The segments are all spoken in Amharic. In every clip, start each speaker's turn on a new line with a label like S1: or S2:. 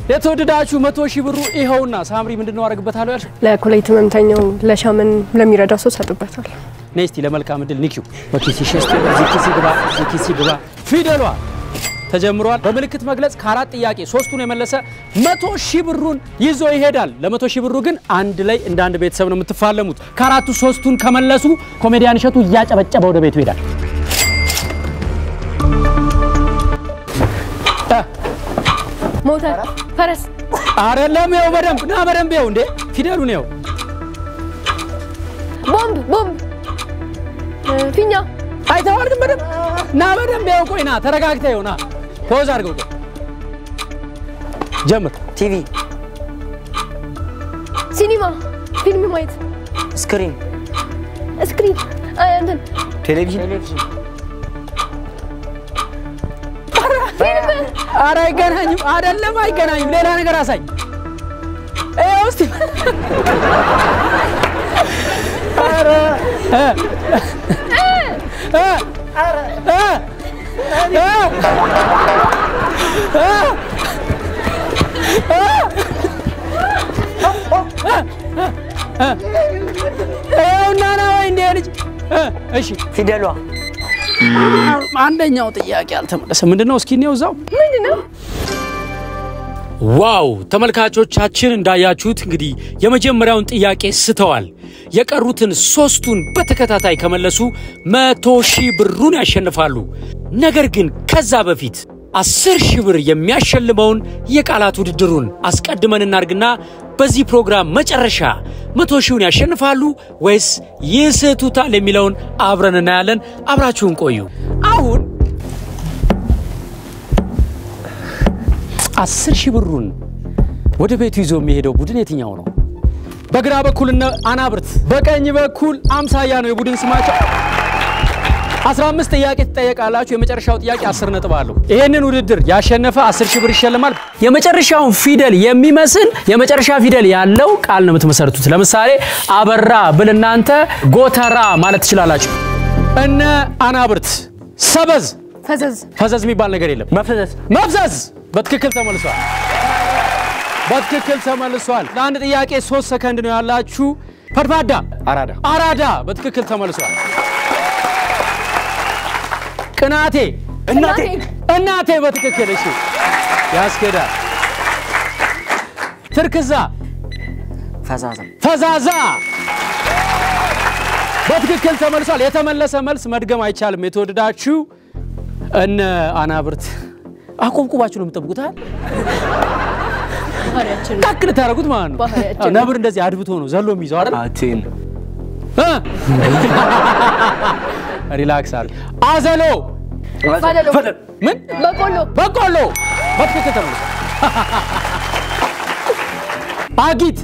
S1: የተወደዳችሁ መቶ ሺህ ብሩ ይኸውና። ሳምሪ ምንድን ነው አደርግበታለሁ ያልሽ?
S2: ለኮሌት ህመምተኛው ለሻመን ለሚረዳው ሰው ሰጡበታል።
S1: ነይ እስቲ ለመልካም እድል ኒኪው በኪስሽ ውስጥ እዚህ ኪስ ግባ፣ እዚህ ኪስ ግባ። ፊደሏ ተጀምሯል። በምልክት መግለጽ ከአራት ጥያቄ ሶስቱን የመለሰ መቶ ሺህ ብሩን ይዞ ይሄዳል። ለመቶ ሺህ ብሩ ግን አንድ ላይ እንደ አንድ ቤተሰብ ነው የምትፋለሙት። ከአራቱ ሶስቱን ከመለሱ ኮሜዲያን እሸቱ እያጨበጨበ ወደ ቤቱ ይሄዳል።
S2: ሞተር፣ ፈረስ፣
S1: አይደለም ይኸው በደንብ ና፣ በደንብ ይኸው እንዴ ፊደሉን ይኸው
S2: ቦምብ፣ ቦምብ፣ ፊኛ፣
S1: አይተዋል ግን በደንብ ና፣ በደንብ ይኸው ቆይ ና፣ ተረጋግተህ ይኸው ና፣ ፖዝ አድርገው ቆይ ጀምር።
S3: ቲቪ፣
S2: ሲኒማ፣ ፊልም ማየት፣
S3: ስክሪን፣
S2: ስክሪን፣ እንትን
S3: ቴሌቪዥን፣
S1: ኧረ አይገናኝም፣ አይደለም አይገናኝም። ሌላ ነገር አሳይ። ይኸው እስቲ ኧረ እ እ እ እ ይኸውና ና ወይ እንደ ልጅ እ እሺ
S3: ፊደሏ፣
S1: አንደኛው ጥያቄ አልተመለሰም። ምንድን ነው እስኪ እኔው እዛው
S2: ምንድን ነው?
S1: ዋው ተመልካቾቻችን እንዳያችሁት እንግዲህ የመጀመሪያውን ጥያቄ ስተዋል። የቀሩትን ሶስቱን በተከታታይ ከመለሱ መቶ ሺህ ብሩን ያሸንፋሉ። ነገር ግን ከዛ በፊት አስር ሺህ ብር የሚያሸልመውን የቃላት ውድድሩን አስቀድመን እናርግና በዚህ ፕሮግራም መጨረሻ መቶ ሺውን ያሸንፋሉ ወይስ ይስቱታል የሚለውን አብረን እናያለን። አብራችሁን ቆዩ። አሁን አስር ሺህ ብሩን ወደ ቤቱ ይዞ የሚሄደው ቡድን የትኛው ነው? በግራ በኩል እነ አናብርት፣ በቀኝ በኩል አምሳያ ነው የቡድን ስማቸው። 15 ጥያቄ ትጠየቃላችሁ። የመጨረሻው ጥያቄ 10 ነጥብ አለው። ይሄንን ውድድር ያሸነፈ 10 ሺህ ብር ይሸልማል። የመጨረሻውን ፊደል የሚመስል የመጨረሻ ፊደል ያለው ቃል ነው የምትመሰርቱት። ለምሳሌ አበራ ብል እናንተ ጎተራ ማለት ትችላላችሁ። እነ አናብርት ሰበዝ
S2: ፈዘዝ፣
S1: ፈዘዝ የሚባል ነገር የለም።
S3: መፍዘዝ፣
S1: መፍዘዝ በትክክል ተመልሷል። በትክክል ተመልሷል። ለአንድ ጥያቄ ሶስት ሰከንድ ነው ያላችሁ። ፈድፋዳ
S3: አራዳ፣
S1: አራዳ በትክክል ተመልሷል። ቅናቴ
S3: እናቴ፣
S1: እናቴ በትክክል እሺ፣ ያስኬዳል። ትርክዛ
S3: ፈዛዛ፣
S1: ፈዛዛ በትክክል ተመልሷል። የተመለሰ መልስ መድገም አይቻልም። የተወደዳችሁ እነ አናብርት አቆብቁባችሁ ነው የምጠብቁት አይደል?
S2: ባህሪያችን
S1: ታክ ልታደርጉት ማለት ነው።
S2: ባህሪያችን
S1: አዎ፣ ነብር እንደዚህ አድብቶ ነው ዘሎ የሚይዘው አይደል?
S3: አቴን፣
S1: እ? ሪላክስ አድርግ። አዘሎ
S2: ባደሎ፣
S1: ምን
S2: በቆሎ፣
S1: በቆሎ በትክክል ተመልሷል። አጊት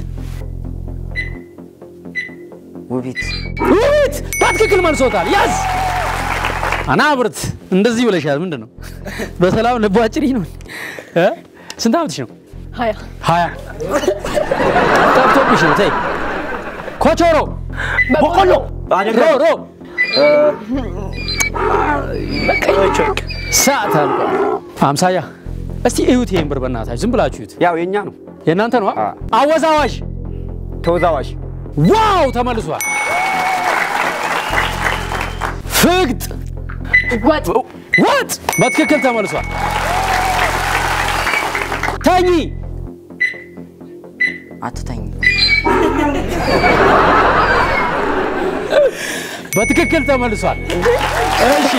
S3: ውቢት፣
S1: ውት በትክክል መልሶታል። ያዝ አናብርት እንደዚህ ብለሻል። ምንድን ነው በሰላም ልቧጭሪ ነው እ? ስንት ዓመትሽ ነው?
S2: ሀያ
S1: ሀያ ጠፍቶብሽ ነው። ተይ ኮቾሮ
S2: በቆሎ፣
S1: ሮ ሮ ሰዓት አልቋል። አምሳያ እስቲ እዩት ይሄን ብር በእናታችሁ ዝም ብላችሁ እዩት።
S3: ያው የኛ ነው።
S1: የእናንተ ነው።
S3: አ።
S1: አወዛዋዥ
S3: ተወዛዋዥ፣
S1: ዋው ተመልሷል። ፍግጥ
S2: ወጥ፣
S1: ወጥ በትክክል ተመልሷል። ተኚ
S3: አትተኝ፣
S1: በትክክል ተመልሷል። እሺ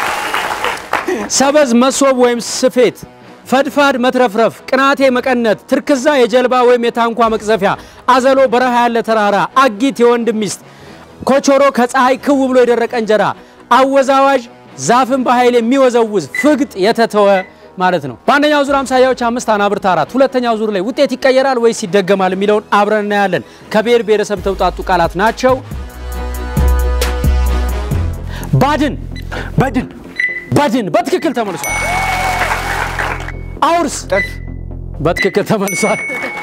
S1: ሰበዝ መሶብ ወይም ስፌት፣ ፈድፋድ መትረፍረፍ፣ ቅናቴ መቀነት፣ ትርክዛ የጀልባ ወይም የታንኳ መቅዘፊያ፣ አዘሎ በረሃ ያለ ተራራ፣ አጊት የወንድ ሚስት፣ ኮቾሮ ከፀሐይ ክው ብሎ የደረቀ እንጀራ፣ አወዛዋዥ ዛፍን በኃይል የሚወዘውዝ፣ ፍግጥ የተተወ ማለት ነው። በአንደኛው ዙር አምሳያዎች አምስት አናብርት አራት። ሁለተኛው ዙር ላይ ውጤት ይቀየራል ወይስ ይደገማል የሚለውን አብረን እናያለን። ከብሔር ብሔረሰብ ተውጣጡ ቃላት ናቸው። ባድን
S3: በድን፣
S1: በድን በትክክል ተመልሷል። አውርስ
S3: ጥርስ፣
S1: በትክክል ተመልሷል።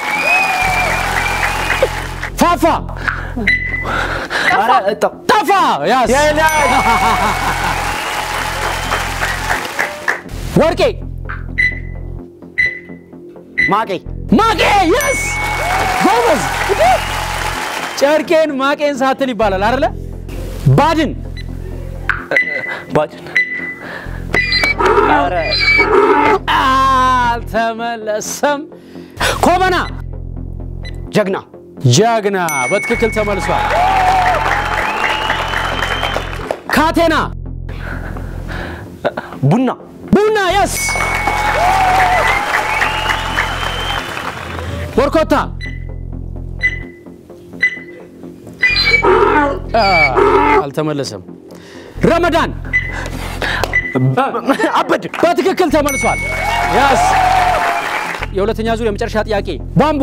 S1: ፋፋ
S3: ኧረ እጣው፣
S1: ጠፋ ያስ ወርቄ
S3: ማቄ
S1: ማቄ የስ ጎበዝ። ጨርቄን ማቄን ሳትል ይባላል አይደለ? ባድን
S3: ባድን ኧረ
S1: አልተመለሰም። ኮበና
S3: ጀግና
S1: ጀግና በትክክል ተመልሷል። ካቴና
S3: ቡና
S1: ቡና የስ ወርኮታ አ፣ አልተመለሰም። ረመዳን
S3: አበድ
S1: በትክክል ተመልሷል። ያስ የሁለተኛ ዙር የመጨረሻ ጥያቄ ቧንቧ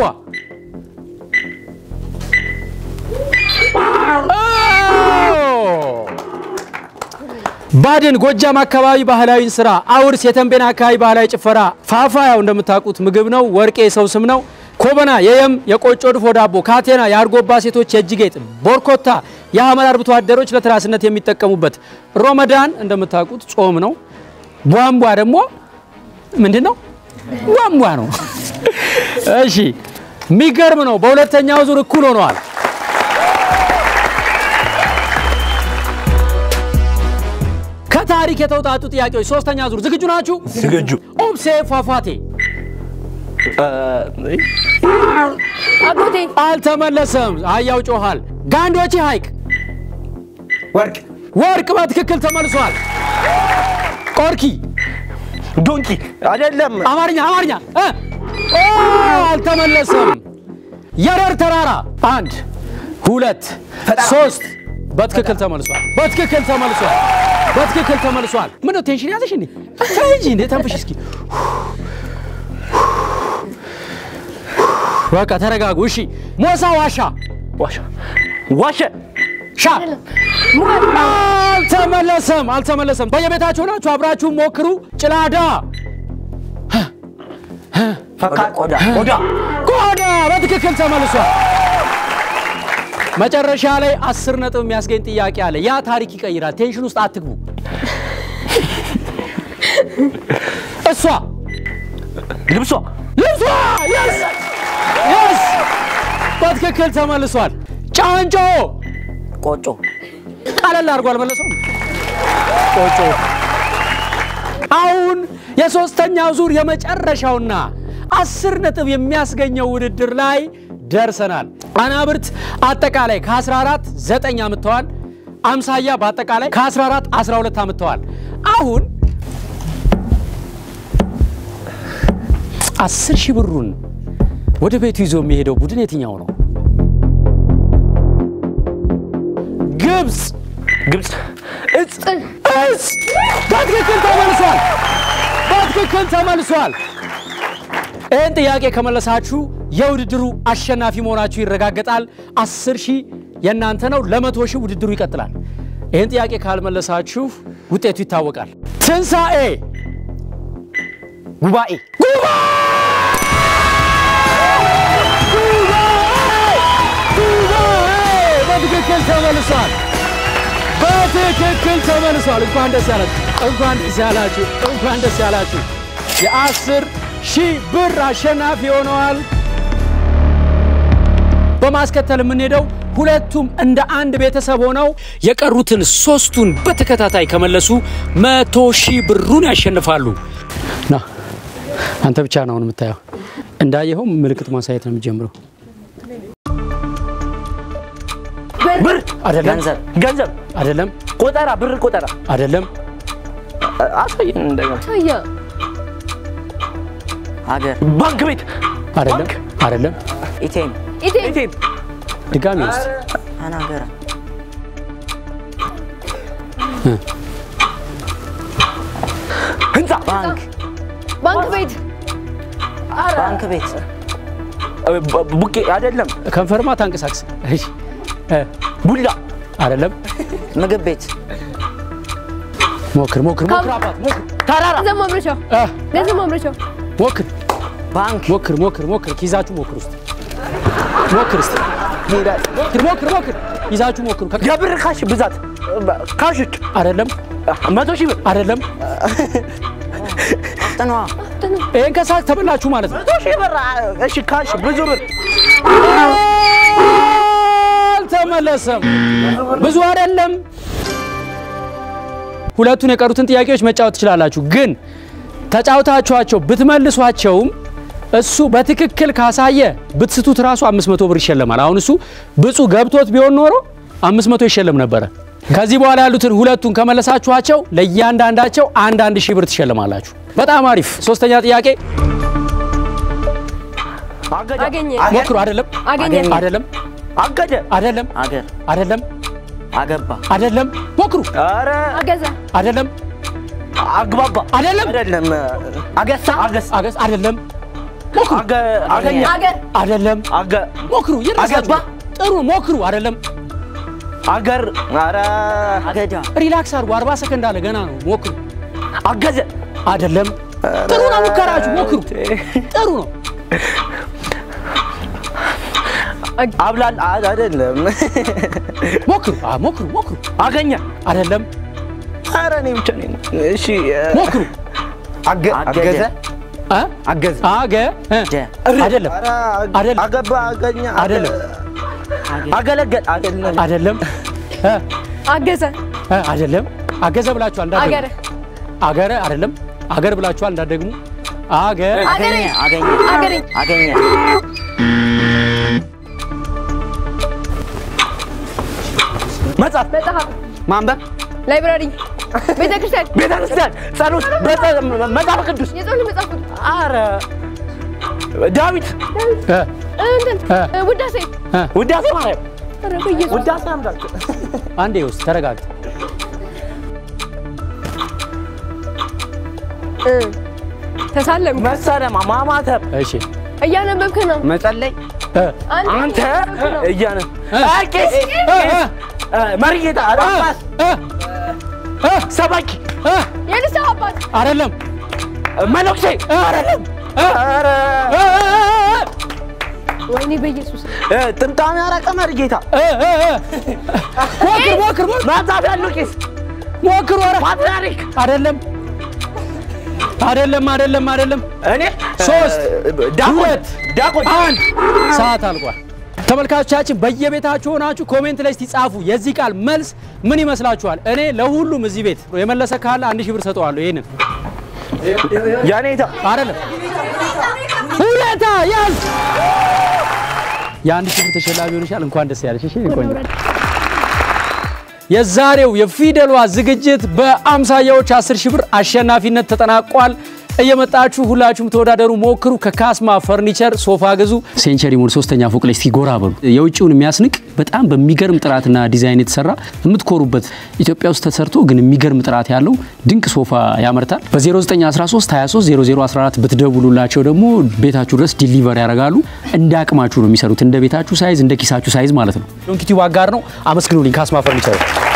S1: ባድን ጎጃም አካባቢ ባህላዊ ስራ፣ አውርስ የተንቤን አካባቢ ባህላዊ ጭፈራ፣ ፋፋ ያው እንደምታውቁት ምግብ ነው። ወርቄ የሰው ስም ነው። ኮበና የየም የቆጮ ድፎ ዳቦ፣ ካቴና የአርጎባ ሴቶች የእጅ ጌጥ፣ ቦርኮታ የሐመር አርብቶ አደሮች ለትራስነት የሚጠቀሙበት፣ ሮመዳን እንደምታውቁት ጾም ነው። ቧንቧ ደግሞ ምንድን ነው? ቧንቧ ነው። እሺ የሚገርም ነው። በሁለተኛው ዙር እኩል ሆነዋል። ከታሪክ የተውጣጡ ጥያቄዎች ሶስተኛ ዙር ዝግጁ ናችሁ?
S3: ዝግጁ
S1: ኦብሴ ፏፏቴ
S2: አጎቴ
S1: አልተመለሰም። አህያው ጮኋል። ጋንዶቺ ሐይቅ
S3: ወርቅ
S1: ወርቅ በትክክል ተመልሷል። ቆርኪ
S3: ዶንኪ አይደለም
S1: አማርኛ አማርኛ እ? ኦ፣ አልተመለሰም። የረር ተራራ አንድ ሁለት ሶስት በትክክል ተመልሷል። በትክክል ተመልሷል። በትክክል ተመልሷል። ምን ነው ቴንሽን ያዘሽ እንዴ? ተይ እንጂ እንዴ ተንፍሽ እስኪ። በቃ ተረጋጉ። እሺ ሞሳ ዋሻ
S3: ዋሻ ዋሸ
S1: ሻ አልተመለሰም። አልተመለሰም። በየቤታችሁ ናችሁ አብራችሁ ሞክሩ። ጭላዳ
S3: ፈካ ቆዳ ቆዳ
S1: ቆዳ በትክክል ተመልሷል። መጨረሻ ላይ አስር ነጥብ የሚያስገኝ ጥያቄ አለ። ያ ታሪክ ይቀይራል። ቴንሽን ውስጥ አትግቡ። እሷ
S3: ልብሷ
S1: ልብሷ የስ የስ በትክክል ተመልሷል። ጫንጮ
S3: ቆጮ
S1: ቀለል አድርጎ አልመለሰውም። ቆጮ አሁን የሶስተኛው ዙር የመጨረሻውና አስር ነጥብ የሚያስገኘው ውድድር ላይ ደርሰናል። አናብርት አጠቃላይ ከ14 9 አምጥተዋል። አምሳያ በአጠቃላይ ከ14 12 አምጥተዋል። አሁን አስር ሺህ ብሩን ወደ ቤቱ ይዞ የሚሄደው ቡድን የትኛው ነው? ግብፅ
S3: ግብፅ እጽ
S1: እስ በትክክል ተመልሷል። በትክክል ተመልሷል። ይህን ጥያቄ ከመለሳችሁ የውድድሩ አሸናፊ መሆናችሁ ይረጋገጣል። አስር ሺህ የእናንተ ነው። ለመቶ ሺህ ውድድሩ ይቀጥላል። ይህን ጥያቄ ካልመለሳችሁ ውጤቱ ይታወቃል። ትንሣኤ
S3: ጉባኤ
S1: በትክክል ተመልሷል። በትክክል ተመልሷል። እንኳን ደስ ያላችሁ፣ እንኳን ደስ ያላችሁ፣ እንኳን ደስ ያላችሁ። የአስር ሺህ ብር አሸናፊ ሆነዋል። በማስከተል የምንሄደው ሁለቱም እንደ አንድ ቤተሰብ ሆነው የቀሩትን ሶስቱን በተከታታይ ከመለሱ መቶ ሺህ ብሩን ያሸንፋሉ። ና አንተ ብቻ ነው አሁን የምታየው። እንዳየኸው ምልክት ማሳየት ነው የሚጀምረው።
S3: ብር
S1: አይደለም፣
S3: ገንዘብ ገንዘብ
S1: አይደለም፣
S3: ቆጠራ ብር ቆጠራ
S1: አይደለም፣
S3: አሳየን እንደገና
S2: ታያ
S4: ሀገር
S3: ባንክ ቤት
S1: አይደለም፣ አይደለም።
S4: ኢቴም
S2: ኢቴ
S3: ቤቴን
S1: ድጋሚ ውስጥ
S4: አናገረ
S3: ህንፃ
S4: ባንክ
S2: ባንክ ቤት
S4: ባንክ ቤት
S3: እ፣ ቡ- ቡቄ አይደለም
S1: ከንፈርማ ታንቀሳቅስ። እሺ፣ እ፣
S3: ቡላ
S1: አይደለም።
S4: ምግብ ቤት
S1: ሞክር፣ ሞክር፣ ሞክር፣ አባት ሞክር፣
S3: ተራራ
S2: ገንዘብ ማምረቻ
S1: እ፣
S2: ገንዘብ ማምረቻ
S1: ሞክር፣
S4: ባንክ
S1: ሞክር፣ ሞክር፣ ሞክር። ኪዛችሁ ሞክር ውስጥ ሞክር እስቲ ሞክር፣ ሞክር፣ ሞክር። ይዛችሁ ሞክሩ። ከ-
S3: የብር ካሽ ብዛት ካሾች
S1: አይደለም፣
S3: መቶ ሺህ ብር
S1: አይደለም፣
S4: ጥነዋ
S2: ስንት ነው?
S1: ይህን ከሳት ተበላችሁ ማለት ነው።
S3: መቶ ሺህ ብር አ- እሺ ካሽ ብዙ ብር
S1: አልተመለሰም። ብዙ አይደለም። ሁለቱን የቀሩትን ጥያቄዎች መጫወት ትችላላችሁ፣ ግን ተጫውታችኋቸው ብትመልሷቸውም እሱ በትክክል ካሳየ ብትስቱት ራሱ 500 ብር ይሸለማል። አሁን እሱ ብፁ ገብቶት ቢሆን ኖሮ 500 ይሸለም ነበረ። ከዚህ በኋላ ያሉትን ሁለቱን ከመለሳችኋቸው ለእያንዳንዳቸው አንድ አንድ ሺህ ብር ትሸለማላችሁ። በጣም አሪፍ። ሶስተኛ ጥያቄ
S3: አገደ
S2: አገኘ
S1: ሞክሩ። አይደለም
S2: አገኘ
S1: አይደለም
S3: አገደ
S1: አይደለም
S4: አገር
S1: አይደለም
S4: አገባ
S1: አይደለም ሞክሩ።
S3: ኧረ
S2: አገዘ
S1: አይደለም
S3: አግባባ
S1: አይደለም
S3: አይደለም አገሳ አገሳ
S1: አገስ አይደለም ሞክሩ።
S3: አገ አገኘ
S2: አገር
S1: አይደለም
S3: አገ
S1: ሞክሩ። ይረሳችሁ።
S3: አገባ?
S1: ጥሩ ሞክሩ። አይደለም
S3: አገር ኧረ
S4: አገዳ
S1: ሪላክስ አድርጉ። 40 ሰከንድ አለ ገና ነው። ሞክሩ።
S3: አገዘ
S1: አይደለም ጥሩ ነው። ሙከራችሁ ሞክሩ። ጥሩ ነው።
S3: አብላል አ- አይደለም
S1: ሞክሩ። አ ሞክሩ ሞክሩ።
S3: አገኘ
S1: አይደለም
S3: ኧረ እኔ ብቻ ነኝ እሺ
S1: ሞክሩ።
S3: አገ
S4: አገደ።
S3: አገዘ
S1: አ
S3: አገዘ
S1: አገ እ
S4: ደ
S1: አይደለም
S3: ኧረ
S1: አይደለም።
S3: አገባ አገኘ
S1: አይደለም
S3: አገለገል አይደለም
S1: አይደለም እ
S2: አገዘ
S1: እ አይደለም አገዘ ብላችኋል እንዳትደግሙ።
S2: አገረ
S1: አገረ አይደለም አገር ብላችኋል እንዳትደግሙ። አገ
S2: አገሬ
S4: አገኘ
S2: አገሬ
S4: አገኘ
S3: መጽሐፍ
S2: መጽሐፍ
S3: ማንበብ
S2: ላይብራሪ ቤተክርስቲያን
S3: ቤተክርስቲያን ጸሎት በጸ- መጽሐፍ ቅዱስ
S2: የጸሎት መጽሐፍ ቅዱስ
S3: አረ ዳዊት
S1: እ
S2: እንትን
S1: እ
S2: ውዳሴ
S1: እ
S3: ውዳሴ ማርያም
S2: ኧረ በኢየሱስ
S3: ውዳሴ አምላክ
S1: አንዴ ውስጥ ተረጋግጥ።
S2: እ ተሳለም
S3: መሰለማ ማማተብ
S1: እሺ
S2: እያነበብክ ነው
S3: መጸለይ
S1: እ
S3: አንተ እያነ
S1: እ
S3: ቄስ
S1: እ እ
S3: መሪጌታ ጳጳስ
S1: እ እ
S3: ሰባኪ
S1: እ
S2: የንስሐ አባት
S1: አይደለም
S3: መነኩሴ
S1: እ አይደለም እ
S3: ኧረ
S1: እ እ
S2: ወይኔ በኢየሱስ
S3: እ ጥምጣም ያረቀ መሪጌታ
S1: እ እ እ ሞክር ሞክር ሞክር
S3: መጽሐፍ ያለው ቄስ
S1: ሞክሩ። ኧረ
S3: ፓትርያርክ
S1: አይደለም አይደለም አይደለም አይደለም።
S3: እኔ
S1: ሶስት
S3: ዳቆን
S1: ሁለት
S3: ዳቆን
S1: አንድ ሰዓት አልቋል። ተመልካቾቻችን በየቤታችሁ ሆናችሁ ኮሜንት ላይ እስቲ ጻፉ። የዚህ ቃል መልስ ምን ይመስላችኋል? እኔ ለሁሉም እዚህ ቤት የመለሰ ካለ አንድ ሺህ ብር ሰጠዋለሁ። ይሄንን
S3: ያኔታ
S1: አይደለም ሁለታ ያዝ የአንድ ሺህ ብር ተሸላሚ ሆነሻል። እንኳን ደስ ያለሽ። እሺ ቆንጆ የዛሬው የፊደሏ ዝግጅት በአምሳያዎች 10 ሺህ ብር አሸናፊነት ተጠናቋል። እየመጣችሁ ሁላችሁም ተወዳደሩ፣ ሞክሩ። ከካስማ ፈርኒቸር ሶፋ ግዙ። ሴንቸሪ ሞል ሶስተኛ ፎቅ ላይ እስቲ ጎራ በሉ። የውጭውን የሚያስንቅ በጣም በሚገርም ጥራትና ዲዛይን የተሰራ የምትኮሩበት ኢትዮጵያ ውስጥ ተሰርቶ ግን የሚገርም ጥራት ያለው ድንቅ ሶፋ ያመርታል። በ0913 23 0014 ብትደውሉላቸው ደግሞ ቤታችሁ ድረስ ዲሊቨር ያደርጋሉ። እንደ አቅማችሁ ነው የሚሰሩት፣ እንደ ቤታችሁ ሳይዝ፣ እንደ ኪሳችሁ ሳይዝ ማለት ነው። ዶንኪቲው አጋር ነው። አመስግኑልኝ ካስማ ፈርኒቸር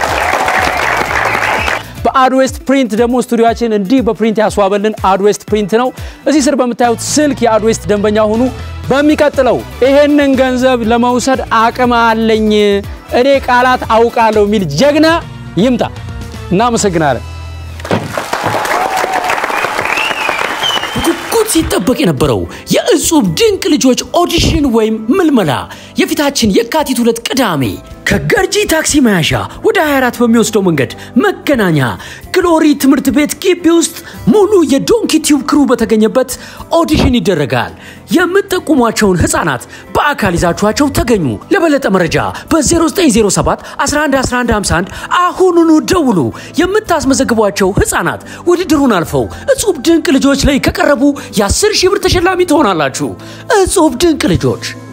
S1: በአድዌስት ፕሪንት ደግሞ ስቱዲዮችን እንዲህ በፕሪንት ያስዋበልን አድዌስት ፕሪንት ነው። እዚህ ስር በምታዩት ስልክ የአድዌስት ደንበኛ ሁኑ። በሚቀጥለው ይሄንን ገንዘብ ለመውሰድ አቅም አለኝ እኔ ቃላት አውቃለሁ የሚል ጀግና ይምጣ። እናመሰግናለን። በጉጉት ሲጠበቅ የነበረው የእጹብ ድንቅ ልጆች ኦዲሽን ወይም ምልመላ የፊታችን የካቲት ሁለት ቅዳሜ ከገርጂ ታክሲ መያዣ ወደ 24 በሚወስደው መንገድ መገናኛ ግሎሪ ትምህርት ቤት ግቢ ውስጥ ሙሉ የዶንኪ ቲዩብ ክሩ በተገኘበት ኦዲሽን ይደረጋል። የምትጠቁሟቸውን ህፃናት በአካል ይዛችኋቸው ተገኙ። ለበለጠ መረጃ በ0907 111151 አሁኑኑ ደውሉ። የምታስመዘግቧቸው ህፃናት ውድድሩን አልፈው እጹብ ድንቅ ልጆች ላይ ከቀረቡ የ10 ሺህ ብር ተሸላሚ ትሆናላችሁ። እጹብ ድንቅ ልጆች